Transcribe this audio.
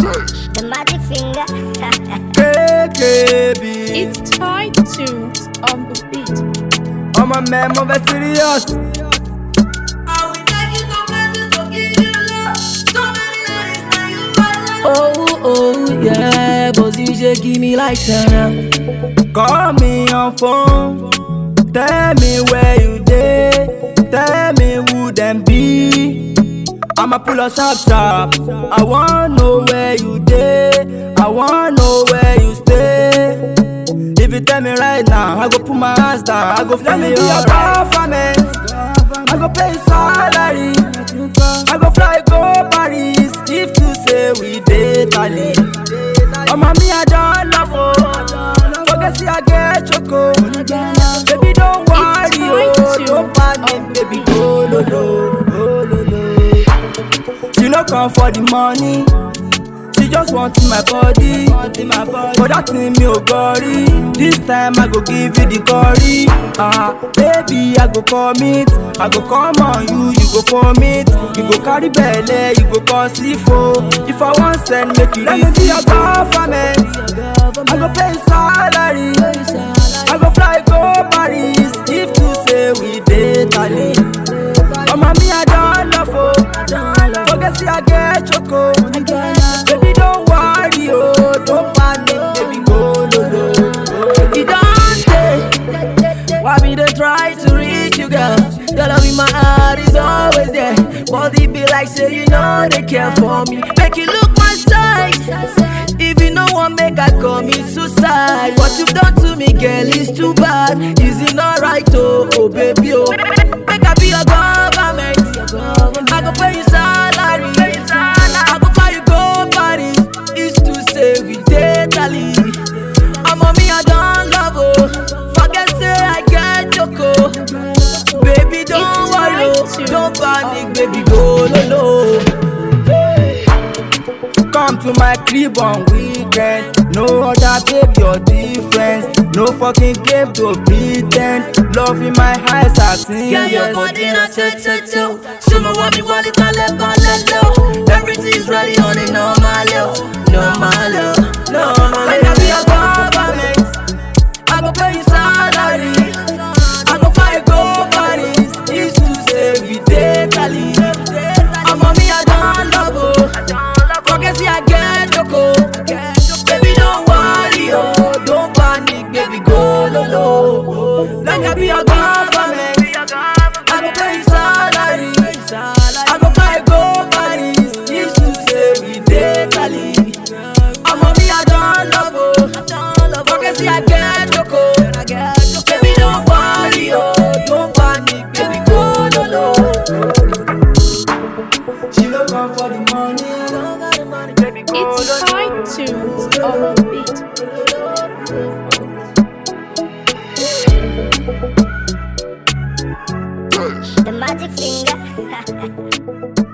The magic finger. KKB. It's tied tunes on the beat. I'm a man, I'm very serious. Oh, oh, yeah, Bossy shaking me like Tana. Call me on phone. Tell me where you dey. Tell me who them be. I'ma pull up sharp sharp. I wanna know where you dey. I wanna know where you stay. If you tell me right now, I go put my hands down. I go fly me to your government. I go pay salary. I go fly go Paris. If you say we dey tally. Oh mommy, I don't love oh. Forget see I get choco. Baby don't worry oh, don't panic, baby go lo lo, go lo lo. She no come for the money. She just want in my body. But that thing me ò gorí. This time I go give you the curry. Ah, baby I go commit. I go come on you, you go vomit. You go carry belle, you go cause ifo. If I want send, make you Let me see your government. I go pay salary. I go fly go Paris. If you say we dey tally. Oh mommy I don't love oh. Forget see I get choco. Baby don't worry oh, don't panic, baby go lo lo. It don't take. Why me they try to reach you, girl? Your love in my heart is always there. Body be like say you know they care for me. Make you look my side. If you no one make I commit suicide. What you've done to me, girl, is too bad. Is it not right, oh, oh baby, oh? Make I be your government. I go pay you salary. I go fly you go Paris. Is to say we date Ali. I'm on me, I don't love oh. Forget say I get choco. Baby, don't It's worry, oh. right to- don't panic, baby, go low low. Come to my crib on weekend. No other babe, you're different. No fucking game to pretend. Love in my eyes, I sing. Girl, your yes. body na cho cho cho. Show me what me want it, I let go, let low. Everything's ready on it, normal, oh. normal, oh. normal. Like I be a government, I go pay you salary. I go fly you go Paris. Is to say we date Ali. I'm on me, I don't love oh. Forget see I get choco. Baby, don't worry, oh. Don't panic, baby, go low low. Like I be a government. I go pay you salary. I go fly go Paris. If you say we date Ali. I'm on me, I don't love oh. Forget see I get choco. Baby, don't worry, oh. Don't panic, baby, go low low. She no come for the money. It's tied tunes on the beat. The magic finger.